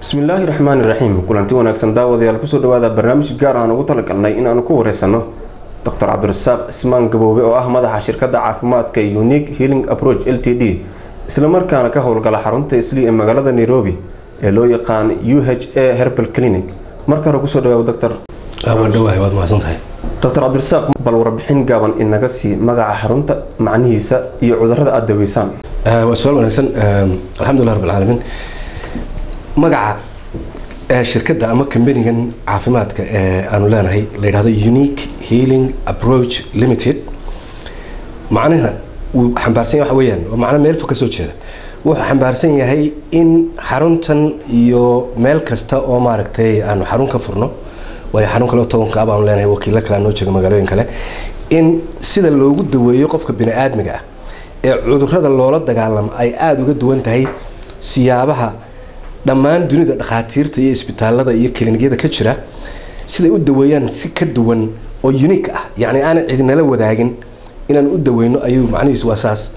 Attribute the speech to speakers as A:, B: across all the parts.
A: bismillaahi raxmaani raxiim kulanti wanaagsan daawadayaal kusoo dhawaada barnaamij gaar aan ugu talagalnay in aanu ku wareysano doctor cabdirasaaq cismaan gaboobe oo ah madaxa shirkadda caafimaadka unique healing approach l t d islamarkaana ka howlgala xarunta isli ee magaalada nairobi ee loo yaqaan u h a herbal clinic marka hore kusoo dhawaab doctor
B: waadhawahay waad mahadsantahay
A: doctor cabdirasaaq bal warbixin gaaban inaga sii magaca xarunta macnihiisa iyo cudurada aada daweysaan
B: waa su-aal wanaagsan alxamdulilah rab alcaalamiin magaca shirkadda ama kambanigan caafimaadka ee aanu leenahay la yidhahdo unique healing approach limited macnaha wuu xambaarsan yahay waxa weeyaan waa macno meel fog ka soo jeeda wuxuu xambaarsan yahay in xaruntan iyo meel kasta oo maaragtay aanu xarun ka furno waayo xarun kale oo tobanka ah baanu leenahay wakiilo kale noo jooga magaalooyin kale in sida loogu daweeyo qofka bini aadmiga ah ee cudurada loola dagaalamo ay aada uga duwan tahay siyaabaha dhammaan dunida dhakhaatiirta iyo isbitaalada iyo kiliinyada ka jira siday u daweeyaan si ka duwan oo unique ah yacni aanan cidinala wadaagin inaan u daweyno ayuu macnihiisu waa saas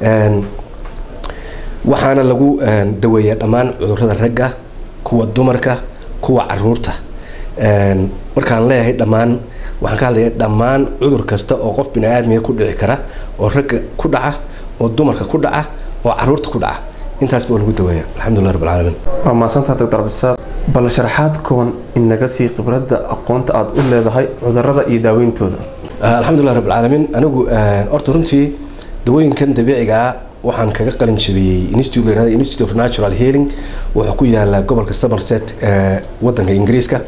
B: waxaana lagu daweeyaa dhammaan cudurada ragga kuwa dumarka kuwa caruurta markaan leeyahay dhammaan waxaan ka hadlaya dhammaan cudur kasta oo qof bini aadmiga ku dhici kara oo ragga ku dhaca oo dumarka ku dhaca oo caruurta ku dhaca intaas baa lagu daweeya alxamdulilah rab alcaalamiin
A: waa mahadsantaha doctor cabdisaaq bal sharaxaad kooban inaga sii khibradda aqoonta aada u leedahay cudurada iyo daaweyntooda
B: alxamdulilah rab alcaalamiin anigu horta runtii dawooyinkan dabiiciga ah waxaan kaga qalin jabiyey institute la yihahdo institute of natural healing wuxuu ku yaala gobolka somerset ee wadanka ingiriiska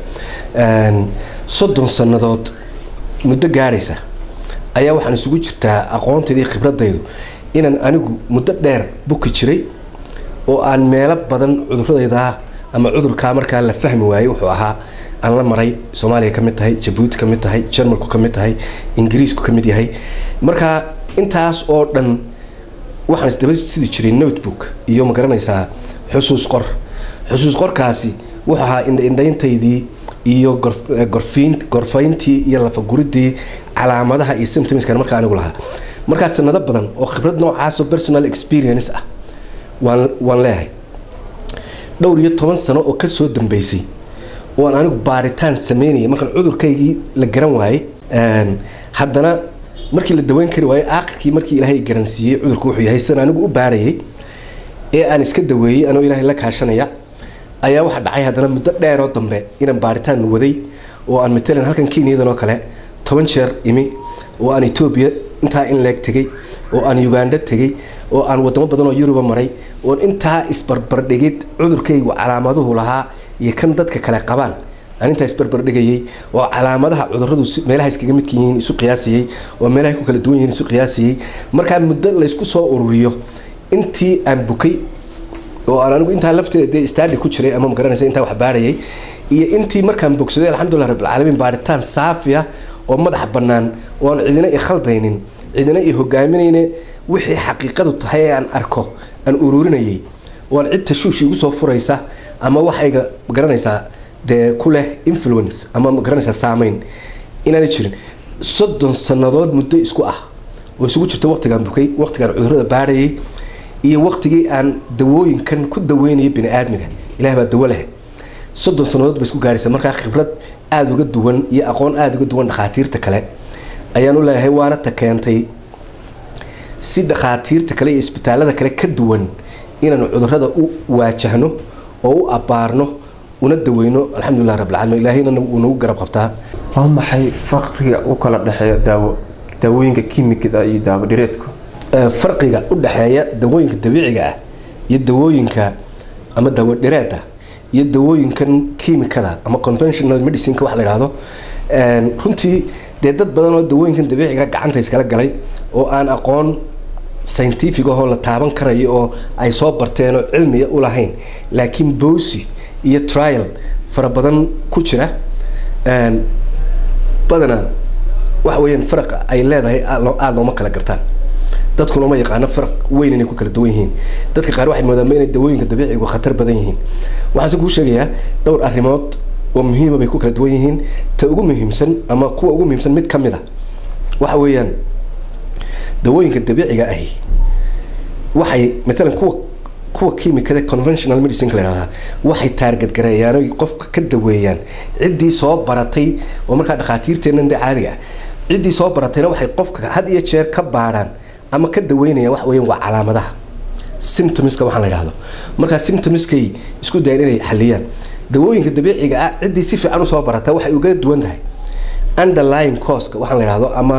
B: soddon sannadood muddo gaadhaysa ayaa waxaan isugu jirtaa aqoontaydii khibradaydu inaan anigu muddo dheer buki jiray oo aan meelo badan cuduradayda ama cudurkaa markaa la fahmi waayey wuxuu ahaa aan la maray soomaaliya ka mid tahay jabuuti ka mid tahay jarmalku ka mid tahay ingiriisku ka mid yahay marka intaas oo dhan waxaan isdaba sidi jiray notebook iyo ma garanaysaa xusuus qor xusuus qorkaasi wuxuu ahaa indhaintaydii iyo gorfiin gorfayntii iyo lafaguridii calaamadaha iyo symptomskan markaa anigu lahaa markaa sanado badan oo khibrad noocaasoo personal experience ah waan waan leeyahay dhowr iyo toban sano oo kasoo dambeysay oo aan anigu baaritaan sameynaya markaan cudurkaygii la garan waayey haddana markii la daweyn kari waayey aakhirkii markii ilaahay garansiiyey cudurku wuxuu yahay san anigu u baarayay ee aan iska daweeyey anoo ilaahay la kaashanaya ayaa waxaa dhacay haddana muddo dheeroo dambe inaan baaritaan waday oo aan matalan halkan kenyadan oo kale toban jeer imi oo aan etoobiya intaa in leeg tegey oo aan uganda tegey oo aan wadamo badan oo yuruba maray oon intaa isbarbardhigid cudurkaygu calaamaduhu lahaa iyo kan dadka kale qabaan aan intaa isbarbardhigayay oo calaamadaha cuduradu meelaha iskaga midka yihiin isu qiyaasayey oo meelahay ku kala duwan yihiin isu qiyaasayey markaa muddo laysku soo ururiyo intii aan bukay oo aan anigu intaa lafteeda dee stadi ku jiray ama magaranaysa intaa wax baarayay iyo intii markaan bogsaday alxamdulilah rabbilcaalamiin baaritaan saafiya oo madax bannaan oo aan cidina i khaldaynin cidina i hogaaminayne wixii xaqiiqadu tahay ee aan arko aan ururinayay oo aan cid tashuush igu soo furaysa ama waxayga magaranaysaa dee ku leh influence ama magaranaysaa saameyn inaana jirin soddon sannadood muddo isku ah oo isugu jirta waqtigaan bukay waqtigaan cudurada baarayay iyo waqtigii aan dawooyinkan ku daweynaya bini aadmiga ilaah baa dawo leh soddon sannadood ba isku gaaraysa markaa khibrad aada uga duwan iyo aqoon aada uga duwan dhakhaatiirta kale ayaan u leeyahay waana ta keentay si dhakhaatiirta kale iyo isbitaalada kale ka duwan inaanu cudurada u waajahno oo u abbaarno una daweyno alxamdulilah rabbilcaalamiin ilaahayna wuu nagu garab qabtaa
A: waa maxay faqriga u kala dhexeeya daawo daawooyinka kimikada iyo daawo dhireedku
B: farqiga u dhexeeya dawooyinka dabiiciga ah iyo dawooyinka ama daawo dhireeda iyo dawooyinkan kiimikada ama conventional medicineka wax la idhaahdo runtii dee dad badan oo dawooyinkan dabiiciga gacanta iskala galay oo aan aqoon scientific ahoo la taaban karayo oo ay soo barteen oo cilmiya u lahayn laakiin boosi iyo trial fara badan ku jira badanaa waxa weyaan faraqa ay leedahay aada looma kala gartaan dadkuna ma yaqaano faraq weyn inay ku kala duwan yihiin dadka qaar waxay moodaan inay dawooyinka dabiicigu khatar badan yihiin waxaase kuu sheegayaa dhowr arrimood oo muhiima bay ku kala duwan yihiin ta ugu muhiimsan ama kuwa ugu muhiimsan mid ka mid a waxa weeyaan dawooyinka dabiiciga ahi waxay matalan kuwa kuwa kiimikada conventional medicine la yidhahdaa waxay taarget gareeyaan oy qofka ka daweeyaan ciddii soo baratay oo markaa dhakhaatiirteennan dee caadiga ah ciddii soo baratayna waxay qofka had iyo jeer ka baadhaan ama ka daweynayaan wax weeyaan waa calaamadaha symptomska waxaan la yidhahdo markaa symptomskay isku dayeen inay xaliyaan dawooyinka dabiiciga ah ciddii si fiican usoo barata waxay uga duwan tahay underlying causka waxaan la yidhahdo ama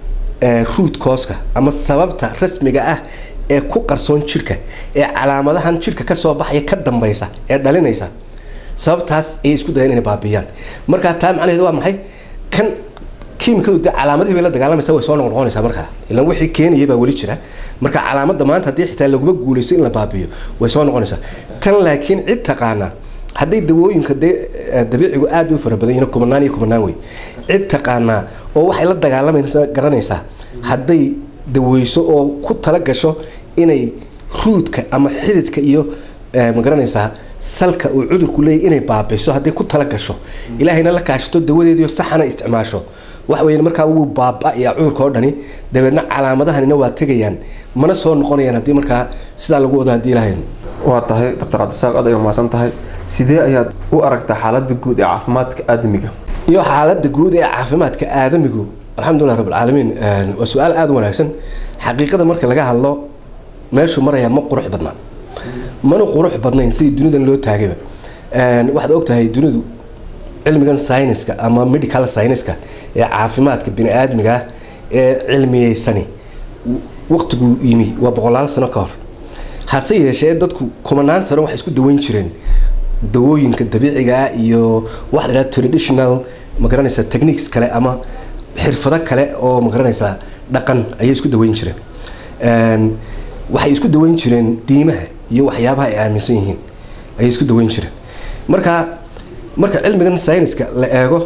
B: root causka ama sababta rasmiga ah ee ku qarsoon jirka ee calaamadahan jirka kasoo baxaya ka dambaysa ee dhalinaysa sababtaas ayay isku dayeen inay baabiyaan markaa taa macnaheedu waa maxay kan kiimikadu dee calaamadihii bay la dagaalamaysa way soo noqnoqonaysaa markaa ilan wixii keenaya baa weli jira marka calaamada maanta haddii xitaa laguma guulaysto in la baabiyo way soo noqonaysaa tan laakiin cid taqaana hadday dawooyinka dee dabiicigu aad u fara badan yihiin kumanaan iyo kumanaan wey cid taqaanaa oo waxay la dagaalamaysa garanaysaa hadday daweyso oo ku tala gasho inay ruudka ama xididka iyo magaranaysaa salka uu cudurku leeyahy inay baabiso hadday ku tala gasho ilaahayna la kaashato dawadeediio saxana isticmaasho wax weya markaa wuu baaba-yaa cudurka oo dhani dabeedna calaamadahanina waa tegayaan mana soo noqonayaan haddii markaa sidaa lagu wado haddii ilahay
A: waa tahay doctor cabdisaaq aad ay umaasan tahay sidee ayaad u aragtaa xaaladda guud ee caafimaadka aadamiga
B: iyo xaaladda guud ee caafimaadka aadamigu alxamdulilah rabbilcaalamiin waa su-aal aada u wanaagsan xaqiiqada marka laga hadlo meeshuu marayaa ma qurux badnaa mana qurux badnayn sidii dunidan loo taagayba waxaad ogtahay dunidu cilmigan syniska ama medical syniska ee caafimaadka bini aadmiga ee cilmiyeysani waqtiguu yimi waa boqolaal sano ka hor hase yeeshee dadku kumanaan sano waxay isku daweyn jireen dawooyinka dabiiciga ah iyo waxa la yidhaha traditional magaranaysa techniques kale ama xirfado kale oo magaranaysa dhaqan ayay isku daweyn jireen waxay isku daweyn jireen diimaha iyo waxyaabaha ay aaminsan yihiin ayay isku daweyn jireen marka marka cilmigan syniska la eego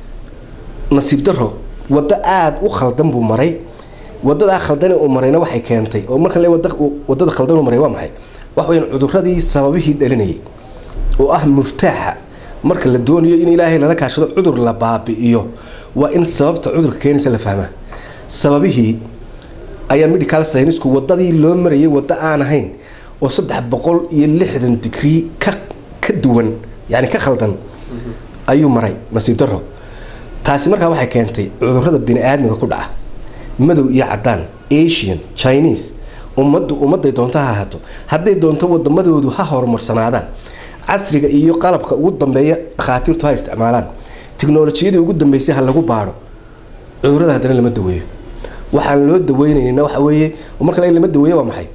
B: nasiib daro waddo aada u khaldan buu maray wadadaa khaldan uu marayna waxay keentay oo marka le wadada khaldan uu maray waa maxay wax weyan cuduradii sababihii dhalinayay oo ah muftaaxa marka la doonayo in ilaahay lala kaashado cudur la baabi'iyo waa in sababta cudurka keenaysa la fahmaa sababihii ayaa medical synisku wadadii loo marayay waddo aan ahayn oo saddex boqol iyo lixdan digrii ka ka duwan yani ka khaldan ayuu maray nasiib daro taasi markaa waxay keentay cudurada bini aadmiga ku dhaca madow iyo cadaan asian chinese ummaddu ummadday doonto ha ahaato hadday doonto wadamadoodu ha horumarsanaadaan casriga iyo qalabka ugu dambeeya dhakhaatiirtu ha isticmaalaan tiknolojiyadii ugu dambeysay ha lagu baadho cudurada haddana lama daweeyo waxaan loo daweynayna waxa weeye marka lama daweeyo waa maxay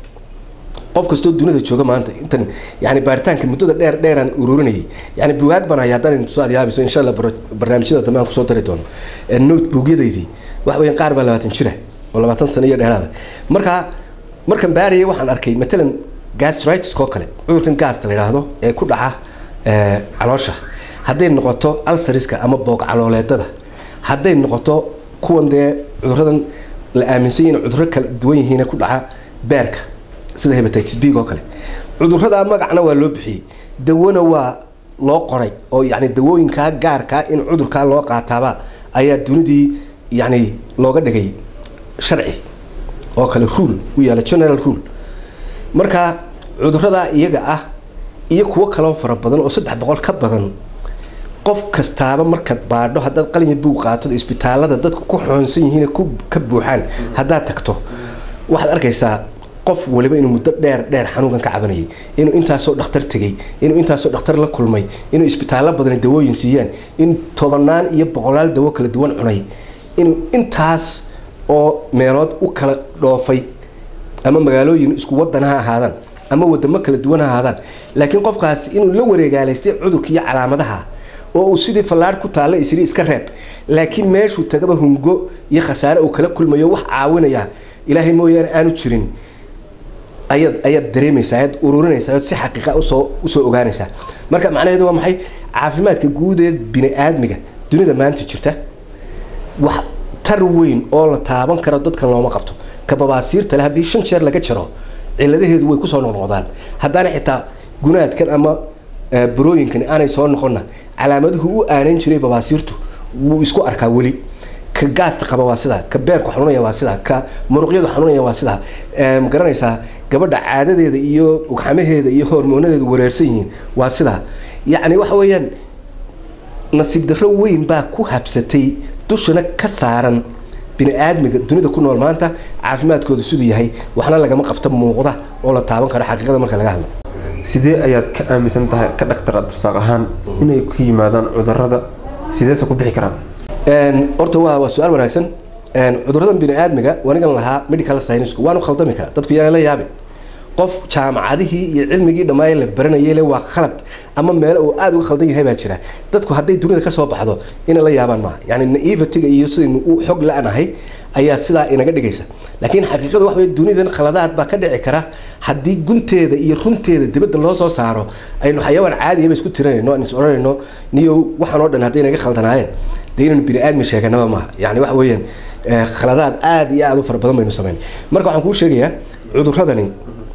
B: qof kastoo dunida jooga maanta intan yani baaritaanka muddada dheer dheeraan ururinayay yani bugaag baan haya haddaan intuso aad yaabayso insha allah barnaamijyada dambe aan kusoo dari doono notebookyadaydii wax weeyaan qaar baa labaatan jira oo labaatan sano iyo dheeraada markaa markan baarayay waxaan arkay matalan gastritis oo kale cudurkan gaasta la yidhaahdo ee ku dhaca caloosha hadday noqoto alsariska ama boog calooleedada hadday noqoto kuwan dee cuduradan la aaminsan yahin cuduro kala duwan yihiin ku dhaca beerka sida hebatitis big oo kale cudurada magacna waa loo bixiyey dawona waa loo qoray oo yani dawooyinkaa gaarkaa in cudurkaa loo qaataaba ayaa dunidii yani looga dhigay sharci oo kale rule u yaala general rule marka cuduradaa iyaga ah iyo kuwo kaloo fara badan oo saddex boqol ka badan qof kastaaba markaad baadho haddaad qalinya buug qaatad isbitaalada dadku ku xoonsan yihiin ka buuxaan haddaad tagto waxaad arkaysaa qof waliba inuu muddo dheer dheer xanuunkan ka cabanayay inuu intaasoo dhakhtar tegay inuu intaasoo dhakhtar la kulmay inuu isbitaallo badan dawooyin siiyaan in tobanaan iyo boqolaal dawo kala duwan cunay inuu intaas oo meelood u kala dhoofay ama magaalooyin isku wadan ha ahaadaan ama wadamo kala duwan ha ahaadaan laakiin qofkaasi inuu la wareegaalaystay cudurka iyo calaamadaha oo uu sidii fallaadh ku taalla isri iska reeb laakiin meeshuu tagaba hungo iyo khasaare uu kala kulmayo wax caawinaya ilaahay mooyaane aanu jirin ayaad ayaad dareemaysaa ayaad ururinaysaa ayaad si xaqiiqa usoo usoo ogaanaysaa marka macnaheedu waa maxay caafimaadka guud ee bini aadmiga dunida maanta jirta wax tar weyn oo la taaban karo dadkan looma qabto ka babaasiirta le haddii shan jeer laga jaro ciladaheedu way kusoo noqnoqdaan haddaana xitaa gunaadkan ama burooyinkan aanay soo noqonna calaamaduhu u aanan jiray babaasiirtu wuu isku arkaa weli ka gaasta qaba waa sidaa ka beerku xanuunaya waa sidaa ka muruqyadu xanuunaya waa sidaa ma garanaysaa gabadha caadadeeda iyo ugxamaheeda iyo hormoonadeedu wareersan yihiin waa sidaa yacni waxa weeyaan nasiib darro weyn baa ku habsatay dushana ka saaran bini aadmiga dunida ku nool maanta caafimaadkooda siduu yahay waxna lagama qabto muuqda oo la taaban karo xaqiiqada marka laga hadlo
A: sidee ayaad ka aaminsan tahay ka dhaktar abdirsaaq ahaan inay ku yimaadaan cudurada sideese ku bixi karaan
B: horta waa waa su-aal wanaagsan cuduradan bini aadmiga wanigan lahaa medical scienceku waanu khaldami karaa dadku yaana la yaabin qof jaamacadihii iyo cilmigii dhammaay la baranayay le waa khalad ama meelo uu aada uga khaldan yahay baa jira dadku hadday dunida kasoo baxdo inay la yaabaan maaha yani naivatiga iyo sidaynu u xog la-nahay ayaa sidaa inaga dhigaysa laakiin xaqiiqada waxa wey dunidan khaladaad baa ka dhici kara haddii gunteeda iyo runteeda dibadda loo soo saaro aynu xayawaan caadiyaba isku tiranayno aan is odhanayno niyow waxaan oo dhan hadday naga khaldanaayeen dee inaynu bini aadmi sheeganaba maaha yani waxa weeyaan khaladaad aada iyo aada u fara badan baynu samayn marka waxaan kuu sheegayaa cuduradani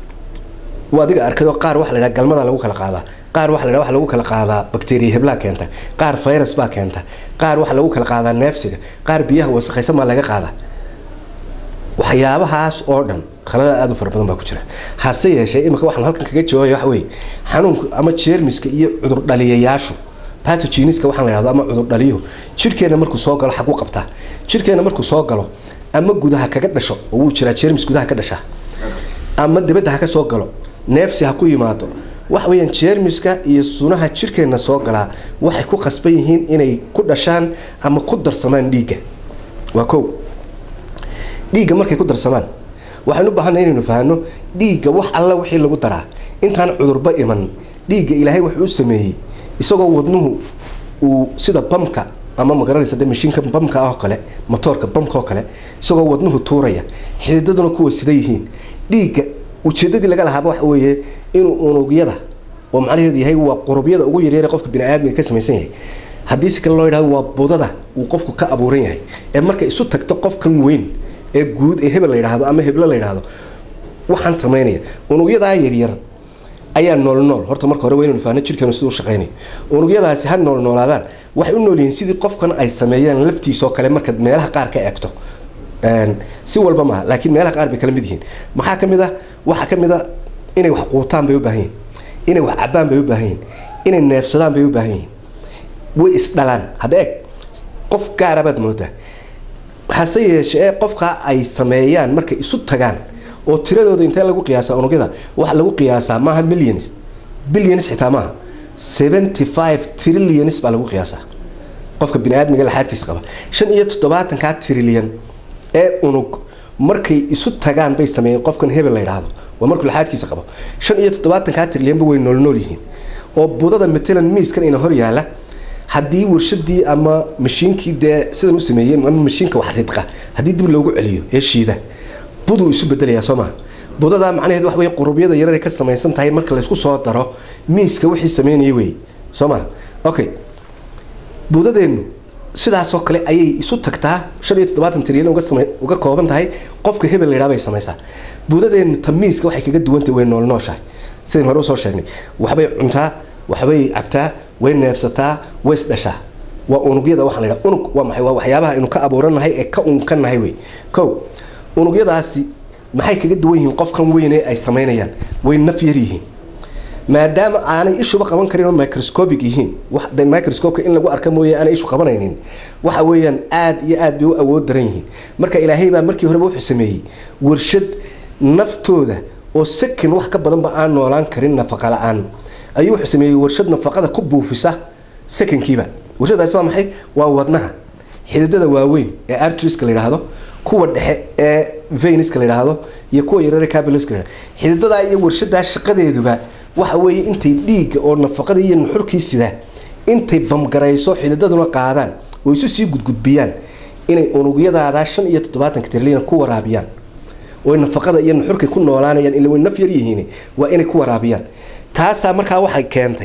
B: waa adiga arkado qaar waxa la yidhaha galmada lagu kala qaadaa qaar waxa la yidhaha waxa lagu kala qaadaa bakteriya heblaa keenta qaar virus baa keenta qaar waxa lagu kala qaadaa neefsiga qaar biyaha wasakhaysan baa laga qaadaa waxyaabahaas oo dhan khalada aada u fara badan baa ku jira hase yeeshee imika waxaan halkan kaga jawaabaya waxa weeye xanuunka ama jeermiska iyo cudur dhaliyayaashu patogeniska waxaan la yidhahdo ama cudur dhaliyuhu jidhkeena markuu soo galo xaguu qabtaa jidhkeena markuu soo galo ama gudaha kaga dhasho oo wuu jiraa jeermis gudaha ka dhashaa ama dibadda ha ka soo galo neefsi ha ku yimaado waxa weeyaan jeermiska iyo sunaha jidhkeenna soo galaa waxay ku qasban yihiin inay ku dhashaan ama ku darsamaan dhiigga waa kow dhiigga markay ku darsamaan waxaynu u baahanay inaynu fahanno dhiigga wax alla wixii lagu daraa intaan cudurba iman dhiigga ilaahay wuxuu u sameeyey isagoo wadnuhu uu sida bamka ama magaranaysa de mashiinka bamka oo kale motoorka bamka oo kale isagoo wadnuhu tuuraya xididaduna kuwa sida yihiin dhiigga ujeedadii laga lahaaba waxa weeye inuu unugyada oo macnaheedu yahay waa qurubyada ugu yaryar qofka biniaadmiga ka samaysan yahay haddii si kale loo yidhahdo waa budada uu qofku ka abuuran yahay ee marka isu tagto qofkan weyn ee guud ee hebel la yidhaahdo ama heblo la yidhaahdo waxaan samaynaya unugyadaa yaryar ayaa nool nool horta marka hore waynaynu faahno jirkeenu siduu shaqaynayo unugyadaasi ha nool noolaadaan waxay u nool yihiin sidii qofkan ay sameeyaan laftiisoo kale markaad meelaha qaar ka eegto si walba maaha laakiin meelaha qaar bay kala mid yihiin maxaa ka mid ah waxaa ka mid a inay wax quutaan bay u baahan yihin inay wax cabaan bay u baahan yihin inay neefsadaan bay u baahan yihin way isdhalaan hadda eeg qof gaara baad moodaa hase yeeshee qofkaa ay sameeyaan markay isu tagaan oo tiradooda intee lagu qiyaasaa unugyada waxa lagu qiyaasaa maaha millions billions xitaa maaha seventy five trillions baa lagu qiyaasaa qofka biniaadmiga laxaadkiisa qaba shan iyo toddobaatankaa trilyan ee unug markay isu tagaan bay sameeyeen qofkan hebel la yidhaahdo waa markuu laxaadkiisa qabo shan iyo toddobaatankaa trilyanba way noolnool yihiin oo budada matalan miiskan ina hor yaala haddii warshadii ama mashiinkii dee sidan u sameeyeen ama mashiinka wax ridqa haddii dib loogu celiyo ee shiida buduu isu bedelayaa soo maha budadaa macnaheed wax wey qurubyada yarar ka samaysan tahay marka laysku soo daro miiska wixii sameynaya wey soo maha okay budadeennu sidaasoo kale ayay isu tagtaa shan iyo toddobaatan trilyan uga same uga kooban tahay qofka hebel la yidhaha bay samaysaa budadeennu tamiiska waxay kaga duwantahay way nool nooshahay sidayn hore usoo sheegnay waxbay cuntaa waxbay cabtaa way neefsataa way isdhashaa waa unugyada waxaa la yidhaha unug waa maxay waa waxyaabaha aynu ka abuuranahay ee ka unkanahay wey kow unugyadaasi maxay kaga duwan yihiin qofkan weyn ee ay samaynayaan way naf yar yihiin maadaama aanay ishuba qaban karin oo microscopic yihiin de microscopeka in lagu arka mooye aanay ishu qabanaynin waxa weeyaan aad iyo aad bay u awood daran yihiin marka ilaahay baa markii horeba wuxuu sameeyey warshad naftooda oo sakin wax ka badanba aan noolaan karin nafaqa la-aan ayuu wuxuu sameeyey warshad nafaqada ku buufisa sakinkiiba warshadaasi waa maxay waa wadnaha xididada waaweyn ee artriska la yidhaahdo kuwa dhexe ee veniska la yidhaahdo iyo kuwa yarare capillaska la yidhahdo xididadaa iyo warshadaa shaqadeeduba waxa weeye intay dhiigga oo nafaqadii iyo nuxurkii sidaa intay bamgarayso xididaduna qaadaan oo isu sii gudgudbiyaan inay unugyadaadaa shan iyo toddobaatanka trilyan ku waraabiyaan oo nafaqada iyo nuxurkay ku noolaanayaan ila way naf yar yihiin waa inay ku waraabiyaan taasaa markaa waxay keentay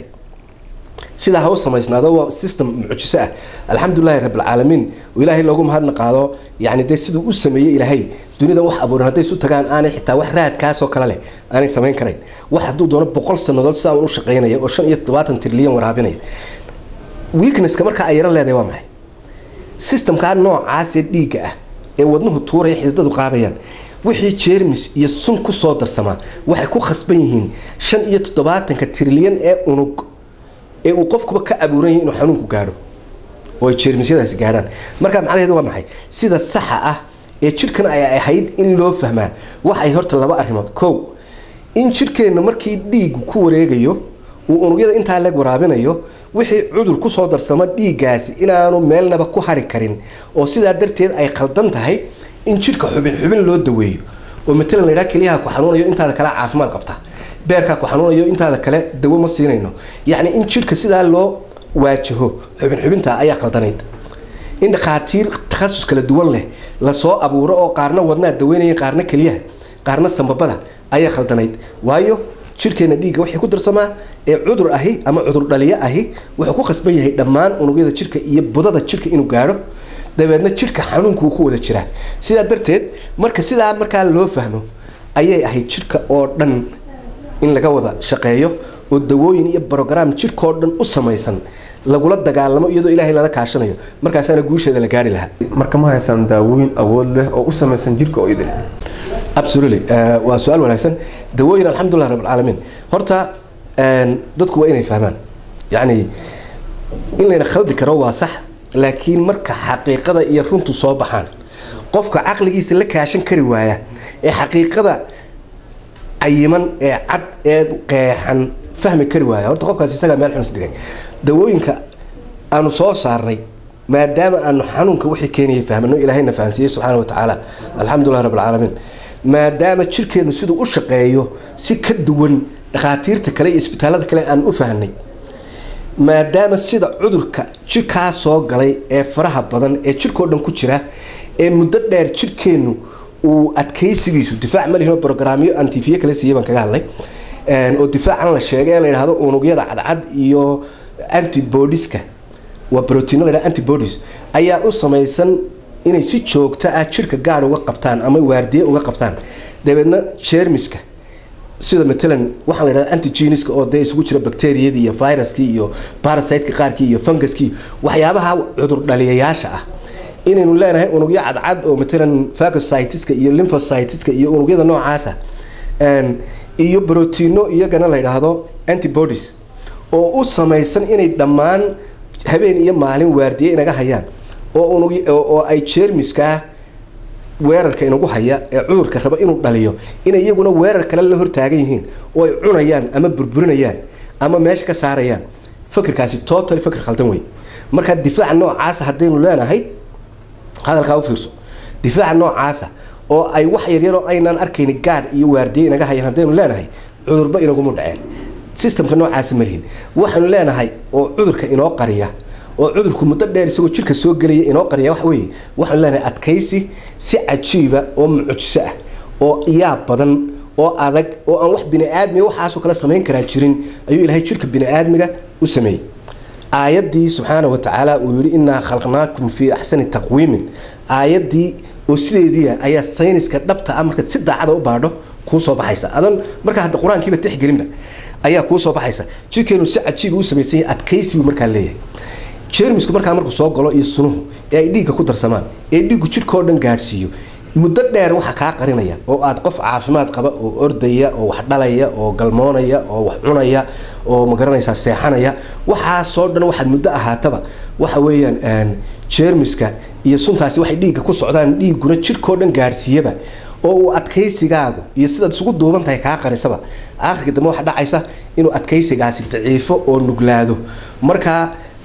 B: sidaa ha u samaysnaado waa system mucjiso ah alxamdulilahi rabbilcaalamiin oo ilaahay loogu mahadna qaado yani dee siduu u sameeyey ilaahay dunida wax abuuran hadday isu tagaan aanay xitaa wax raadkaasoo kale leh aanay samayn karayn wax hadduu doono boqol sannadood sidaa un u shaqaynaya oo shan iyo toddobaatan trilyan waraabinaya weaknesska markaa ay yaro leedahay waa maxay systemkaa noocaasee dhiigga ah ee wadnuhu tuuraya xididadu qaadayaan wixii jeermis iyo sun kusoo darsamaa waxay ku khasban yihiin shan iyo toddobaatanka trilyan ee unug ee uu qofkuba ka abuuran yahay inuu xanuunku gaadho oo ay jeermisyadaasi gaadhaan markaa macnaheedu waa maxay sida saxa ah ee jidhkan ay ahayd in loo fahmaa waxay horta laba arrimood kow in jidhkeenna markii dhiigu ku wareegayo uu unugyada intaa leeg waraabinayo wixii cudur kusoo darsamo dhiiggaasi inaanu meelnaba ku hari karin oo sidaa darteed ay khaldan tahay in jidhka xubin xubin loo daweeyo oo matalan laydhaa keliyaha ku xanuunayo intaada kale caafimaad qabta beerkaa ku xanuunayo intaada kale dawo ma siinayno yacni in jidhka sidaa loo waajaho xubin xubinta ayaa khaldanayd in dhakhaatiir takhasus kala duwan leh lasoo abuuro oo qaarna wadnaa daweynaya qaarna keliyaha qaarna sambabada ayaa khaldanayd waayo jirkeena dhiigga wixii ku darsamaa ee cudur ahi ama cudur dhaliyo ahi wuxuu ku khasban yahay dhammaan unugyada jirka iyo budada jirka inuu gaadho dabeedna jirka xanuunkuu ku wada jiraa sidaa darteed marka sidaa markaa loo fahmo ayay ahayd jirka oo dhan in laga wada shaqeeyo oo dawooyin iyo brograam jirkaoo dhan u samaysan lagula dagaalamo iyadoo ilaahay lala kaashanayo markaasaana guusheeda la gaari lahaa
A: marka ma haysaan daawooyin awood leh oo u samaysan jirka oo idin
B: absolutely waa su-aal wanaagsan dawooyin alxamdulilah rabbilcaalamiin horta dadku waa inay fahmaan yacni in layna khaldi karo waa sax laakiin marka xaqiiqada iyo runtu soo baxaan qofka caqligiisa la kaashan kari waaya ee xaqiiqada cayiman ee cad ee qeexan fahmi kari waaya horta qofkaas isagaa meel xunus dhigay dawooyinka aanu soo saarnay maadaama aanu xanuunka wixii keenayay fahmano ilaahayna fahansiiyey subxaana wa tacaala alxamdulilah rabbilcaalamiin maadaama jirkeenu siduu u shaqeeyo si ka duwan dhakhaatiirta kale iyo isbitaalada kale aan u fahnay maadaama sida cudurka jirkaa soo galay ee faraha badan ee jirkao dhan ku jira ee muddo dheer jirkeenu uu adkaysigiisu difaac malihino brograamyo aan tifiye kale siiyay baan kaga hadlay oo difaacan la sheegay in la yidhahdo unugyada cadcad iyo antibodiska waa brotiino la yidhahdo antibodies ayaa u samaysan inay si joogto ah jirka gaad uga qabtaan ama waardiye uga qabtaan dabeedna jeermiska sida matalan waxaa la yidhahda antigeniska oo dee isugu jira bacteriyadii iyo viruskii iyo parasiteka qaarkii iyo funguskii waxyaabaha cudur dhaliyayaasha ah inaynu leenahay unugyo cadcad oo matalan phagocytiska iyo lymphocytiska iyo unugyada noocaasa iyo brotiino iyagana la yidhaahdo antibodies oo u samaysan inay dhammaan habeen iyo maalin waardiye inaga hayaan oo unug oo ay jeermiskaa weerarka inagu haya ee cudurka raba inuu dhaliyo inay iyaguna weerar kale la hortaagan yihiin oo ay cunayaan ama burburinayaan ama meesha ka saarayaan fakirkaasi total fakir khaldan wey marka difaaca noocaasa haddaynu leenahay hadalkaa u fiirso difaaca noocaasa oo ay wax yaryaroo aynaan arkayni gaadh iyo waardiye inaga hayaan haddaynu leenahay cudurba inaguma dhaceen systemka noocaasa malihin waxaanu leenahay oo cudurka inoo qariya oo cudurku muddo dheer isagoo jirka soo gelaya inoo qariya wax weeye waxaanu leenahay adkaysi si cajiiba oo mucjiso ah oo iyaab badan oo adag oo aan wax bini-aadmiga waxaasoo kale samayn karaa jirin ayuu ilaahay jirka bini-aadmiga u sameeyey aayaddii subxaana wa tacaala uu yihi innaa khalqnaakum fii axsani taqwiimin aayaddii oo sideediia ayaa sayniska dhabta ah markaad si daacada u baadho kuu soo baxaysa adan markaa hadda qur-aankiiba tixgelinba ayaa kuu soo baxaysa jirkeenu si cajiiba u samaysan yahay adkaysi buu markaa leeyahay jeermisku markaa markuu soo galo iyo sunuhu ee ay dhiigga ku darsamaan ee dhiiggu jirkao dhan gaadhsiiyo muddo dheer waxa kaa qarinaya oo aad qof caafimaad qaba oo ordaya oo wax dhalaya oo galmoonaya oo wax cunaya oo magaranaysaa seexanaya waxaasoo dhan waxaad muddo ahaataba waxa weeyaan jeermiska iyo suntaasi waxay dhiigga ku socdaan dhiigguna jirkao dhan gaadhsiiyaba oo uu adkaysigaagu iyo sidaad isugu duuban tahay kaa qarisaba aakhirka dambe waxa dhacaysa inuu adkaysigaasi daciifo oo nuglaado markaa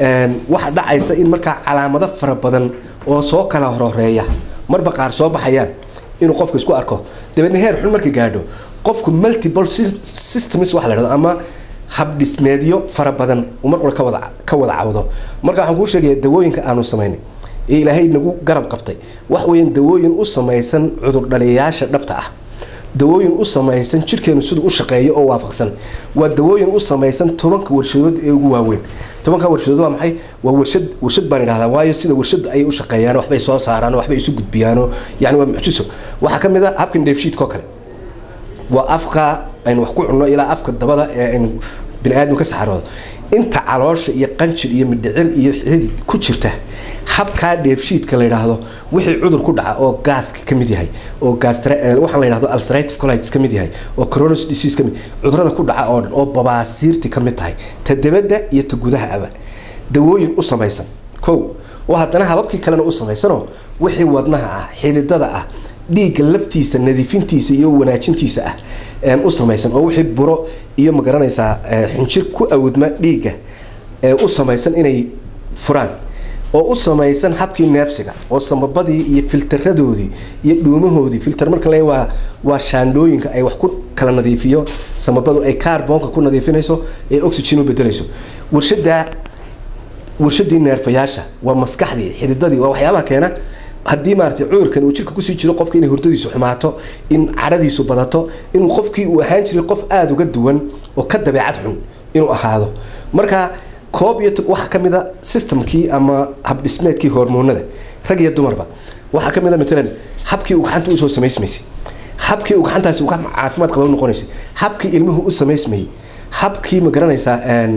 B: waxa dhacaysa in markaa calaamado fara badan oo soo kala horhoreeya marba qaar soo baxayaan inuu qofku isku arko dabeedna heer xun markay gaadho qofku multiple systems waxa la dhahdo ama habdhismeedyo fara badan uu mar qura ka wada ka wada cawdo marka waxaan kuu sheegaya dawooyinka aanu samaynay ee ilaahay nagu garab qabtay wax weeyaan dawooyin u samaysan cudur dhaliyayaasha dhabta ah dawooyin u samaysan jirkeenu siduu u shaqeeyo oo waafaqsan waa dawooyin u samaysan tobanka warshadood ee ugu waaweyn tobanka warshadood waa maxay waa warshad warshad baan idhahdaa waayo sida warshad ayay u shaqeeyaan waxbay soo saaraan waxbay isu gudbiyaano yani waa mucjiso waxaa ka mid a habkan dheefshiidkoo kale waa afka aynu wax ku cunno ilaa afka dabada ee aynu bini aadam ka saxaroodo inta caloosha iyo qanjir iyo midhicir iyo xidid ku jirta habkaa dheefshiidka la yidhaahdo wixii cudur ku dhaca oo gaaska ka mid yahay oo waxaan la yidhahdo ulcerative colitis ka mid yahay oo coronis disease ka mid cudurada ku dhaca oo dhan oo babaasiirti ka mid tahay ta debadda iyo ta gudaha aba dawooyin u samaysan kow oo haddana hababkii kalena u samaysanoo wixii wadnaha ah xididada ah dhiigga laftiisa nadiifintiisa iyo wanaajintiisa ah u samaysan oo wixii buro iyo magaranaysaa xinjir ku awdma dhiigga u samaysan inay furaan oo u samaysan habkii neefsiga oo samabadii iyo filtaradoodii iyo dhuumahoodii filter marka le waa waa shaandhooyinka ay wax ku kala nadiifiyo samabadu ay kaarboonka ku nadiifinayso ee oxygen u bedelayso warshada warshadii neerfayaasha waa maskaxdii xididadii waa waxyaabaha keena haddii maarata cudurkan uu jirka kusii jiro qofka inay hurdadiisu xumaato in cadhadiisu badato inuu qofkii uu ahaan jiray qof aada uga duwan oo ka dabeecad xun inuu ahaado marka koob iyo waxaa ka mid a systemkii ama habdhismeedkii hormoonada rag iyo dumarba waxaa ka mid a matalan habkii uu gacanta usoo samaysmaysay habkii uu gacantaasi uga caafimaad qaba noqonaysay habkii ilmuhu u samaysmayay habkii ma garanaysaa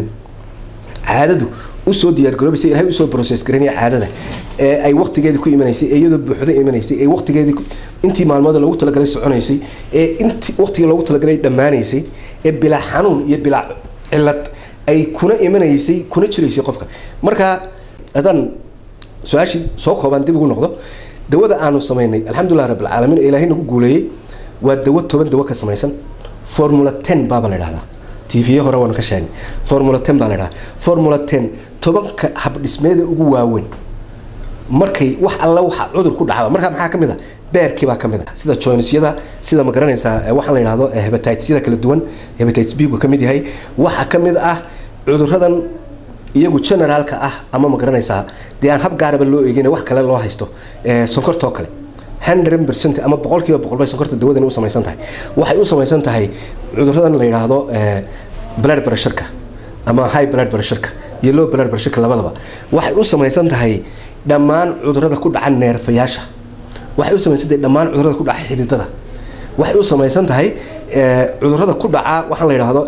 B: caadadu usoo diyaargaroobaysay ilahay usoo process garanaya caadada ee ay waqtigeedii ku imanaysay ee iyadoo buuxda imanaysay ee waqtigeedii intii maalmood loogu talagalay soconaysay ee intii waqtigii loogu talagalay dhammaanaysay ee bilaa xanuun iyo bilaa cilad ay kuna imanaysay kuna jiraysay qofka marka haddaan su-aashii soo koobaan dib ugu noqdo dawada aanu samaynay alxamdulilah rabbilcaalamiin ee ilaahay nagu guuleeyey waa dawo toban dawo ka samaysan formula ten baaba la idhahdaa tv hore waan ka sheegnay formula ten baa la idhaha formula ten tobanka habdhismeeda ugu waaweyn markay wax alla waxa cudur ku dhacda markaa maxaa ka mid a beerkii baa ka mid a sida joynisyada sida ma garanaysaa waxaan la yidhahdo hebatityada kala duwan hebatitis b gu ka mid yahay waxaa ka mid ah cuduradan iyagu generaalka ah ama ma garanaysaa dee aan hab gaaraba loo eegin wax kale loo haysto sonkortoo kale hundred percent ama boqolkiiba boqol bay sonkorta dawadani u samaysan tahay waxay u samaysan tahay cuduradan la yidhaahdo blood pressureka ama high blood pressureka iyo low blood pressureka labadaba waxay u samaysan tahay dhammaan cudurada ku dhaca neerfayaasha waxay u samaysan tahay dhammaan cudurada ku dhaca xididada waxay u samaysan tahay cudurada ku dhaca waxaan la yidhaahdo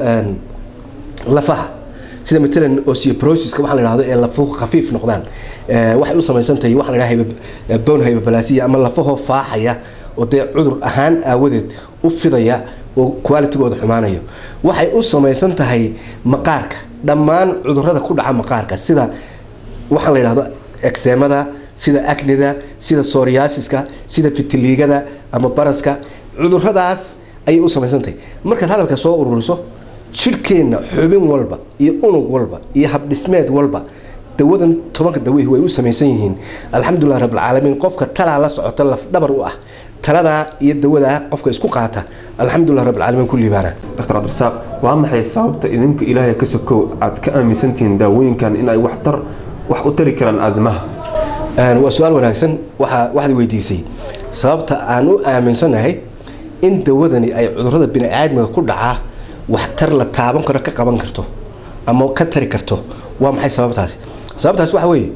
B: lafaha sida matalan osteoporosis waxaa la yidhahdo ee lafuhu khafiif noqdaan waxay u samaysan tahay waxaa la yidhaha bone hyperplasia ama lafahoo faaxaya oo dee cudur ahaan aawadeed u fidaya oo qualitygooda xumaanayo waxay u samaysan tahay maqaarka dhammaan cudurada ku dhaca maqaarka sida waxaa la yidhahdo exemada sida acnida sida soriasiska sida fitiliigada ama baraska cuduradaas ayay u samaysan tahay markaad hadalka soo ururiso jirhkeenna xubin walba iyo unug walba iyo habdhismeed walba dawadan tobanka dawehi way u samaysan yihiin alxamdulilah rabbilcaalamiin qofka talaa la socota lafdhabar u ah taladaa iyo dawadaa qofka isku qaata alxamdulilah rabbilcaalamiin ku liibaana
A: dr cabdirasaaq waa maxay sababta idinka ilaahay ka sokow aad ka aaminsantihiin daawooyinkan in ay waxtar wax u tari karaan aadamaha
B: waa su-aal wanaagsan waa waxaad weydiisay sababta aan u aaminsanahay in dawadani ay cudurada bini-aadmiga ku dhacaa waxtar la taaban karo ka qaban karto ama ka tari karto waa maxay sababtaasi sababtaas waxa weeye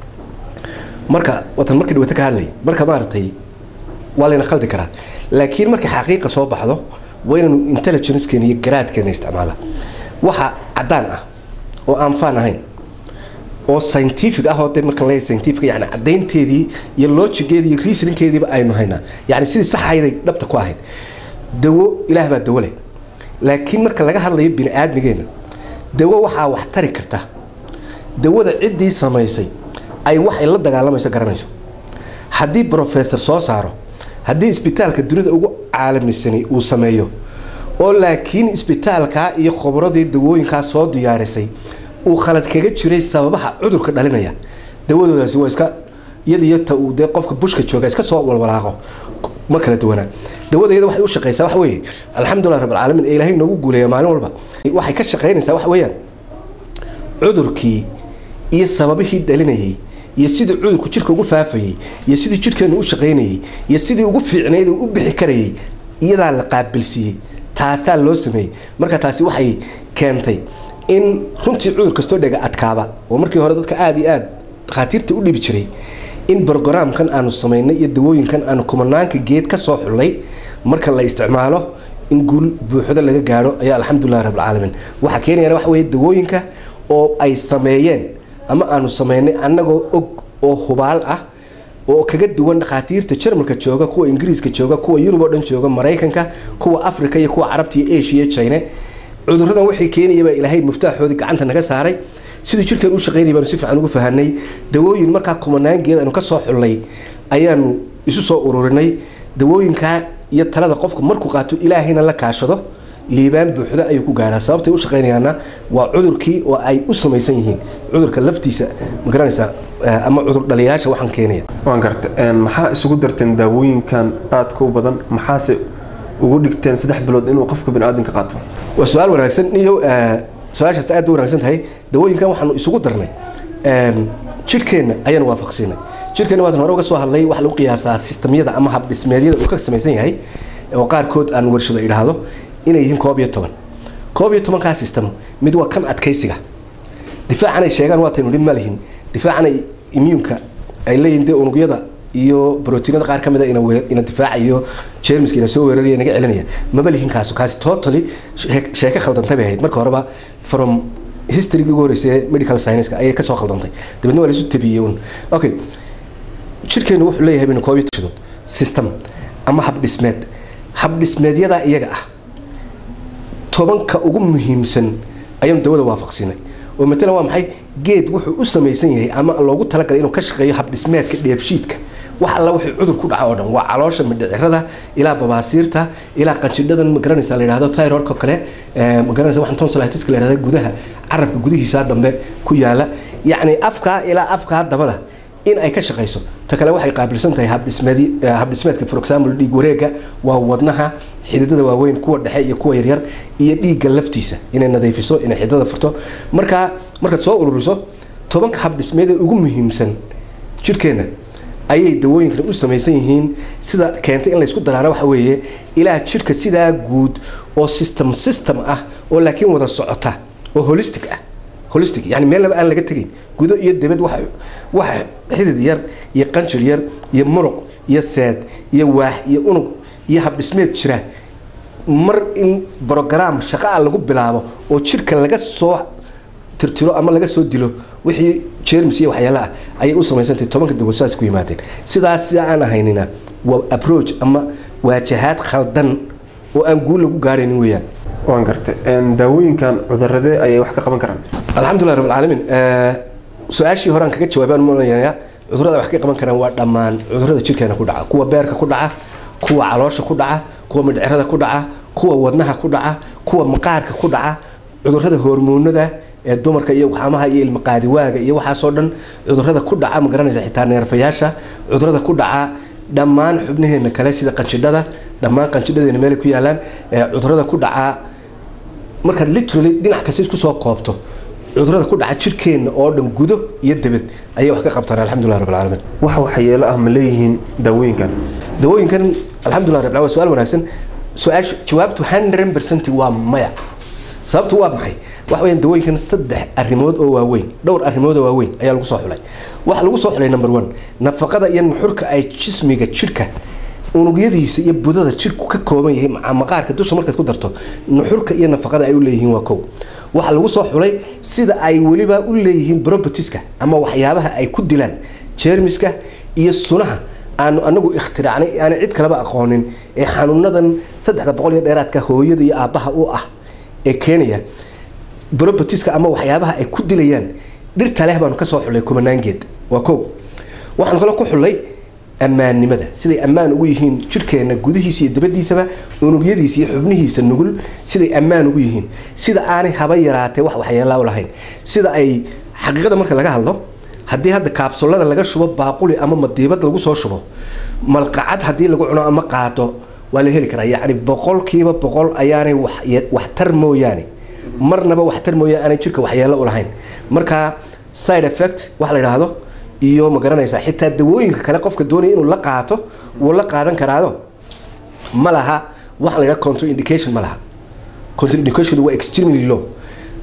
B: marka watan markii dhawata ka hadlay marka maaragtay waa layna qaldi karaa laakiin markay xaqiiqa soo baxdo waa inaynu intelligencekeena iyo garaadkeena isticmaala waxa caddaan ah oo aan faan ahayn oo scientific ah oo de marka leeyahay scientific yani caddaynteedii iyo logigeedii iyo reasoningkeediiba aynu haynaa yani sidii sax ahayday dhabta ku ahayd dawo ilaah baa dawo leh laakiin marka laga hadlayo bini aadmigeena dawo waxaa wax tari karta dawada ciddii samaysay ay wax ay la dagaalamayso garanayso haddii brofessor soo saaro haddii isbitaalka dunida ugu caalamisanay uu sameeyo oo laakiin isbitaalkaa iyo khobradii dawooyinkaa soo diyaarisay uu khalad kaga jiray sababaha cudurka dhalinaya dawadoodaasi waa iska iyadiyo ta uu dee qofka bushka jooga iska soo walwalaaqo ma kala duwanaa dawadayada waxay u shaqeysaa waxa weeye alxamdulilah rabbilcaalamiin ee ilaahay noogu guuleeya maalin walba waxay ka shaqeynaysaa waxa weeyaan cudurkii iyo sababihii dhalinayay iyo sidii cudurku jirka ugu faafayay iyo sidii jirkeenu u shaqaynayay iyo sidii ugu fiicnayd uu u bixi karayay iyadaa la qaabilsiiyey taasaa loo sameeyey marka taasi waxay keentay in runtii cudur kastoo dhega adkaaba oo markii hore dadka aada iyo aada dhakhaatiirta u dhibi jiray in brogaraamkan aanu samaynay iyo dawooyinkan aanu kumanaanka geed ka soo xullay marka la isticmaalo in guul buuxdo laga gaadho ayaa alxamdulilah rabbilcaalamiin waxaa keenayana waxa weeye dawooyinka oo ay sameeyeen ama aanu sameynay annagoo og oo hubaal ah oo kaga duwan dhakhaatiirta jarmalka jooga kuwa ingiriiska jooga kuwa yurub oo dhan jooga maraykanka kuwa africa iyo kuwa carabta iyo asia iyo china cuduradan waxay keenayaba ilaahay muftaaxoodii gacanta naga saaray sidii jirkeen u shaqeynaya baanu si fiican ugu fahanay dawooyin markaa kumanaangeed aanu ka soo xullay ayaanu isu soo ururinay dawooyinkaa iyo talada qofku markuu qaato ilaahayna la kaashado liibaan buuxda ayuu ku gaadhaa sababtay u shaqeynayaana waa cudurkii oo ay u samaysan yihiin cudurka laftiisa ma garanaysaa ama cudur dhaliyaasha waxaan keenaya
A: waan garta maxaa isugu darteen daawooyinkan aadka u badan maxaase ugu dhigteen saddex bilood inuu qofka baniaadanka qaato
B: waa su-aal wanaagsan niyo su-aashaas aad bay wanaagsan tahay dawooyinkan waxaanu isugu darnay jidhkeenna ayaanu waafaqsiinay jidhkeenna waatan hore uga soo hadlay waxa lagu qiyaasaa sistamyada ama habdhismeedyada uu ka samaysan yahay oo qaarkood aan warshado idhaahdo inay yihiin koob iyo toban koob iyo tobankaa system mid waa kan adkaysiga difaacan ay sheegaan waataynu dhib ma lihin difaacan ay immuunka ay leeyihiin dee unugyada iyo brotiinada qaar ka mid a ina ina difaacayo jermiska ina soo weeraraya naga celinaya maba lihin kaaso kaasi totally sheeko khaldantay bay ahayd marka horeba from historygii ugu horreysay medical science ayay kasoo khaldantay dabeedna waa laisu tabiyey un okay jirkeenu wuxuu leeyahay baynu koob iyo tashadood system ama habdhismeed habdhismeedyadaa iyaga ah tobanka ugu muhiimsan ayaanu dawada waafaqsinay oo matalan waa maxay geed wuxuu u samaysan yahay ama loogu talagalay inuu ka shaqeeyo habdhismeedka dheefshiidka wax alla wixii cudur ku dhaca oo dhan waa caloosha midhicirada ilaa babaasiirta ilaa qanjidhadan magaranaysa la yidhahdo thyroidka kale magaranaysa waxaan tonsilitiska la yidhahda gudaha carabka gudihiisa dambe ku yaala yacni afkaa ilaa afkaa dabada in ay ka shaqayso ta kale waxay qaabilsan tahay habdhismeedka for example dhiig wareega waa wadnaha xididada waaweyn kuwa dhexe iyo kuwa yaryar iyo dhiigga laftiisa inay nadiifiso inay xididada furto markaa markaad soo ururiso tobanka habdhismeeda ugu muhiimsan jirkeenna ayay dawooyinkan u samaysan yihiin sida keentay in laysku daraana waxa weeye ilaa jirka sidaa guud oo system system ah oo laakiin wada socota oo holistic ah holistic yani meel laba aan laga tegayn gudo iyo dibad wax wax xidid yar iyo qanjir yar iyo muruq iyo seed iyo waax iyo unug iyo habdhismeed jira mar in brogram shaqaa lagu bilaabo oo jirka laga soo tirtiro ama laga soo dilo wixii jermis iyo waxyaala ah ayay u samaysantahay tobanka dawasaas ku yimaadeen sidaas sida aan ahaynina waa approach ama waajahaad khaldan oo aan guul lagu gaaraynin weeyaan
A: waan gartay daawooyinkan cuduradee ayay wax ka qaban karaan
B: alxamdulilah rab alcaalamiin su-aashii hore aan kaga jawaabaan malaynayaa cudurada wax ka qaban karaan waa dhammaan cudurada jirkeena ku dhaca kuwa beerka ku dhaca kuwa caloosha ku dhaca kuwa midhcirada ku dhaca kuwa wadnaha ku dhaca kuwa maqaarka ku dhaca cudurada hormoonada ee dumarka iyo waxaamaha iyo ilmaqaadiwaaga iyo waxaasoo dhan cudurada ku dhaca ma garanaysa xitaa neerfayaasha cudurada ku dhaca dhammaan xubnaheena kale sida qanjidhada dhammaan qanjidhadeena meelay ku yaalaan cudurada ku dhaca markaad literally dhinac kasta isku soo koobto cudurada ku dhaca jirkeenna oo dhan gudo iyo debed ayay wax ka qabtaan alxamdulilah rab alcaalamiin
A: wax waxyeelo ah ma leeyihiin daawooyinkan
B: dawooyinkan alxamdulilah rab waa su-aal wanaagsan su-aasha jawaabtu hundred percent waa maya sababtu waa maxay waxa weyaan dawooyinkan saddex arrimood oo waaweyn dhowr arrimood oo waaweyn ayaa lagu soo xulay waxaa lagu soo xulay number one nafaqada iyo nuxurka ay jismiga jirka unugyadiisa iyo budada jirku ka kooban yahay maqaarka dusha markaad ku darto nuxurka iyo nafaqada ay u leeyihiin waa kow waxaa lagu soo xulay sida ay weliba u leeyihiin propertieska ama waxyaabaha ay ku dilaan jermiska iyo sunaha aanu anagu ikhtiraacnay aanay cid kaleba aqoonin ee xanuunadan saddexda boqol iyo dheeraadka hooyada iyo aabbaha u ah ee keenaya propertieska ama waxyaabaha ay ku dilayaan dhirta leh baanu kasoo xulay kumanaangeed waa kow waxaanu kale ku xulay ammaannimada siday ammaan ugu yihiin jirkeena gudihiisa iyo dabadiisaba unugyadiisa iyo xubnihiisa nugul siday ammaan ugu yihiin sida aanay haba yaraatee wax waxyeelaa u lahayn sida ay xaqiiqada marka laga hadlo haddii hadda kaabsulada laga shubo baaquli ama madiibad lagu soo shubo malqacad haddii lagu cuno ama qaado waa la heli karaa yacni boqolkiiba boqol ayaanay waxtar mooyaane marnaba waxtar mooyaane aanay jirka waxyeelo u lahayn marka side effect waxa la yidhaahdo iyo ma garanaysaa xitaa dawooyinka kale qofka doonaya inuu la qaato wuu la qaadan karaado ma laha waxa la yidhaha contra indication ma laha contra indication waa extremely low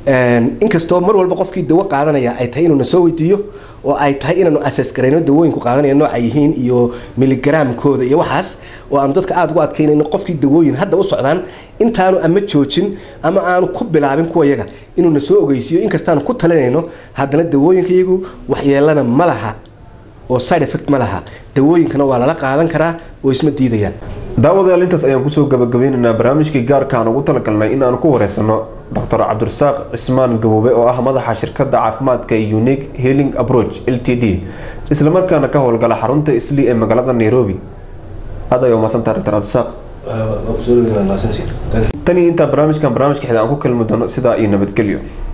B: inkastoo mar walba qofkii dawo qaadanaya ay tahay inuu na soo weydiiyo oo ay tahay inaanu asaas garayno dawooyinku qaadanaya nooca yihiin iyo miligaraamkooda iyo waxaas oo aanu dadka aada ugu adkaynayno qofkii dawooyin hadda u socdaan intaanu ama joojin ama aanu ku bilaabin kuwa yaga inuu na soo ogeysiiyo inkastaanu ku talinayno haddana dawooyinka iyagu waxyeelana ma laha oo side effect ma laha dawooyinkana waa lala qaadan karaa oo isma diidayaan
A: daawadayaal intaas ayaan kusoo gabagabeynaynaa barnaamijkii gaarka aan ugu talagalnay in aan ku wareysano doctor cabdirasaaq cismaan gaboobe oo ah madaxa shirkadda caafimaadka unique healing approach l t d islamarkaana ka howlgala xarunta isli ee magaalada nairobi aad ay umaadsantaha doctor cabdirasaaq tan iyo intaa barnaamijkan barnaamijka xiga aan ku kalmi doono sidaa iyo nabadgelyo